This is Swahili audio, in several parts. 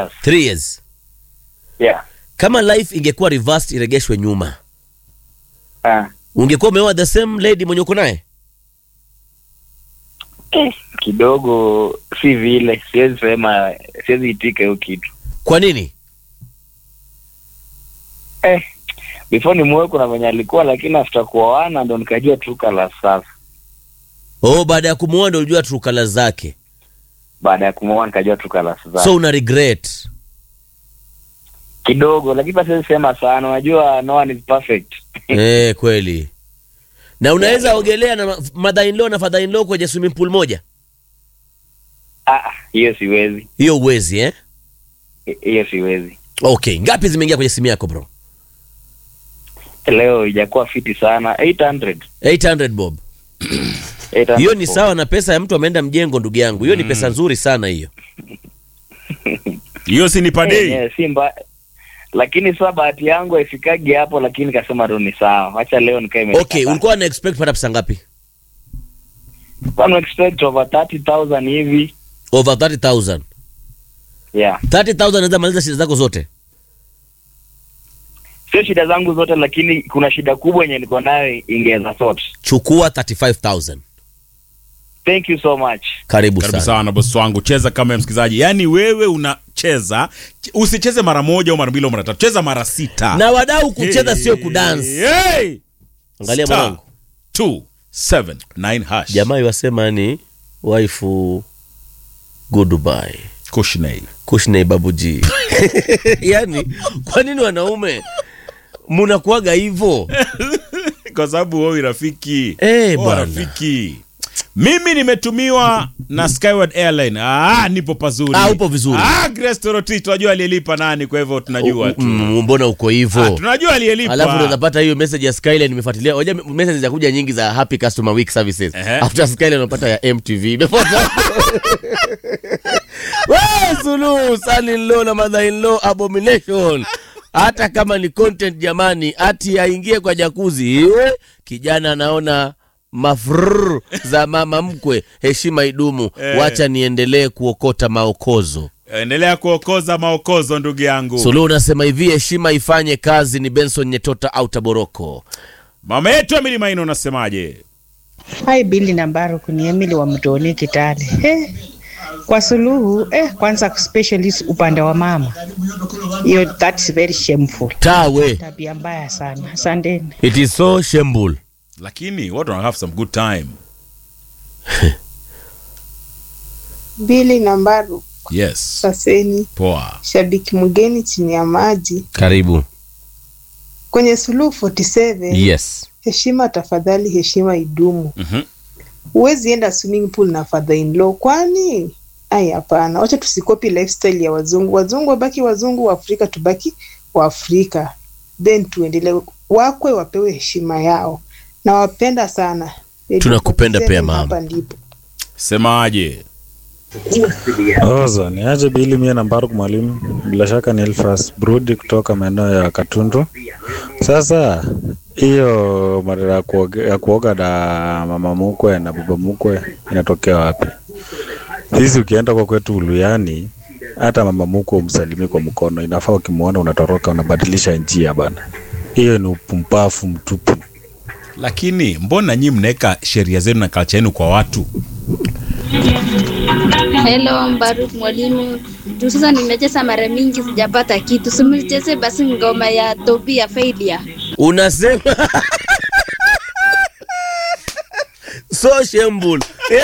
years. Three years. Yeah. Kama life ingekuwa reversed iregeshwe nyuma, Ah. ungekuwa umeoa the same lady mwenye uko naye? Eh, kidogo si vile, siwezi sema, siwezi itika hiyo kitu. Kwa nini? Eh, before ni muwe kuna venye alikuwa, lakini after kuoana ndo nikajua tu kala sasa. Oh, baada ya kumuoa ndo ulijua true colors zake. Baada ya kumwoa nikajua tu kala sasa. So una regret. kidogo, lakini pia siwezi sema sana. Unajua no one is perfect. eh, kweli. Na unaweza ogelea na mother in law na father in law kwenye swimming pool moja? Ah, hiyo siwezi, Hiyo uwezi eh? hiyo siwezi. Okay, ngapi zimeingia kwenye simu yako bro? Leo ijakuwa fiti sana 800 800 bob. 800 Hiyo ni for- sawa na pesa ya mtu ameenda mjengo, ndugu yangu. Hiyo ni pesa nzuri sana hiyo. hiyo si ni Eh, padei eh, si mbaya lakini sasa bahati yangu haifikagi hapo, lakini kasema tu ni sawa, wacha leo nikae imeshika Okay, sana. ulikuwa na expect pata pesa ngapi? Kwa na expect over 30000 hivi Over 30000. yeah. 30000 unaweza maliza shida zako zote. Sio shida zangu zote, lakini kuna shida kubwa yenye niko nayo ingeweza sort. Chukua 35000. Thank you so much. Karibu, karibu sana. sana bosi wangu cheza kama msikilizaji yaani wewe unacheza ch- usicheze mara moja au mara mbili au mara tatu cheza mara sita Na wadau kucheza Hey, sio kudance. hey. Angalia Star mwanangu. 279 hash Jamaa yasema ni waifu goodbye. Kushney. Kushney babuji. Yaani kwa nini wanaume mnakuaga hivyo? kwa sababu wewe rafiki Eh, Wewe bwana. rafiki mimi nimetumiwa na Skyward Airline. Ah, nipo pazuri. Ah, upo vizuri. Ah, Grace Torotich tunajua aliyelipa nani, kwa hivyo tunajua tu. Mm, mbona uko Ah, hivyo? tunajua aliyelipa. Alafu ndo unapata hiyo message ya Skyline nimefuatilia. Hoja message za kuja nyingi za happy customer week services. Ehe. After Skyline unapata ya MTV. Imefuata. Wewe Suluhu, son in law na mother in law abomination. Hata kama ni content jamani, ati aingie kwa jakuzi. Iwe kijana anaona mafrr za mama mkwe, heshima idumu. Eh. Wacha niendelee kuokota maokozo. Endelea kuokoza maokozo ndugu yangu. Suluhu unasema hivi, heshima ifanye kazi. Ni Benson Nyetota au Taboroko. Mama yetu Emily Maina unasemaje? Hai Bili na Mbaruku ni Emily wa Mtoni Kitale. Eh, kwa Suluhu eh, kwanza specialist upande wa mama, hiyo that's very shameful, Tawe. tabia mbaya sana. Asanteni. It is so shameful. Lakini watu wana have some good time. Bili na Mbaru Yes. Saseni, Poa. shabiki mgeni chini ya maji Karibu. kwenye Suluhu 47. Yes. Heshima tafadhali, heshima idumu. Mhm. Huwezi enda swimming pool na father in law, kwani? Ai, hapana, wacha tusikopi lifestyle ya wazungu. Wazungu wabaki wazungu, wa Afrika tubaki wa Afrika, then tuendelee. Wakwe wapewe heshima yao, na wapenda sana. Tunakupenda pia, 47 mama. Hapa ndipo Semaje? Ozo, ni aje Bili mie na Mbaruk mwalimu, bila shaka ni Elfas Brudi kutoka maeneo ya Katundu. Sasa hiyo mara ya kuoga, ya kuoga na mama mkwe na baba mkwe inatokea wapi? Sisi ukienda kwa kwetu Uluyani, hata mama mkwe umsalimie kwa mkono, inafaa ukimwona unatoroka unabadilisha njia bana. Hiyo ni upumbavu mtupu. Lakini mbona nyinyi mnaweka sheria zenu na culture yenu kwa watu? Hello Mbaruk mwalimu, juu sasa nimecheza mara mingi sijapata kitu, simcheze basi ngoma ya Tobi ya Failure. Unasema so shameful.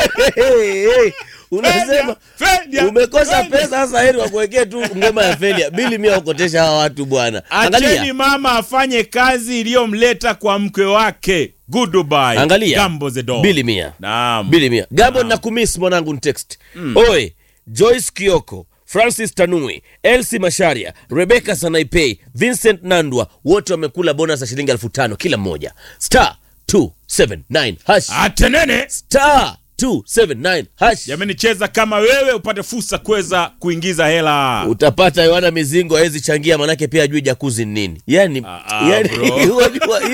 Unasema Failure, umekosa failure. pesa, sasa heri wakuwekee tu ngoma ya failure. Bili mia ukotesha hawa watu bwana. Acheni Angalia. mama afanye kazi iliyomleta kwa mkwe wake. Goodbye. Angalia. Gambo the dog. Bili mia. Naam. Bili mia. Gambo na kumiss mwanangu ni text. Oe, Joyce Kioko, Francis Tanui, Elsie Masharia, Rebecca Sanaipei, Vincent Nandwa wote wamekula bonus ya shilingi elfu tano kila mmoja. Star 279 hash. Atenene. Star 279 hash. Jamani cheza kama wewe upate fursa kuweza kuingiza hela. Utapata Yohana Mizingo hawezi changia manake pia ajui jakuzi ni nini. Yani, Ah, ah, yani bro. unajua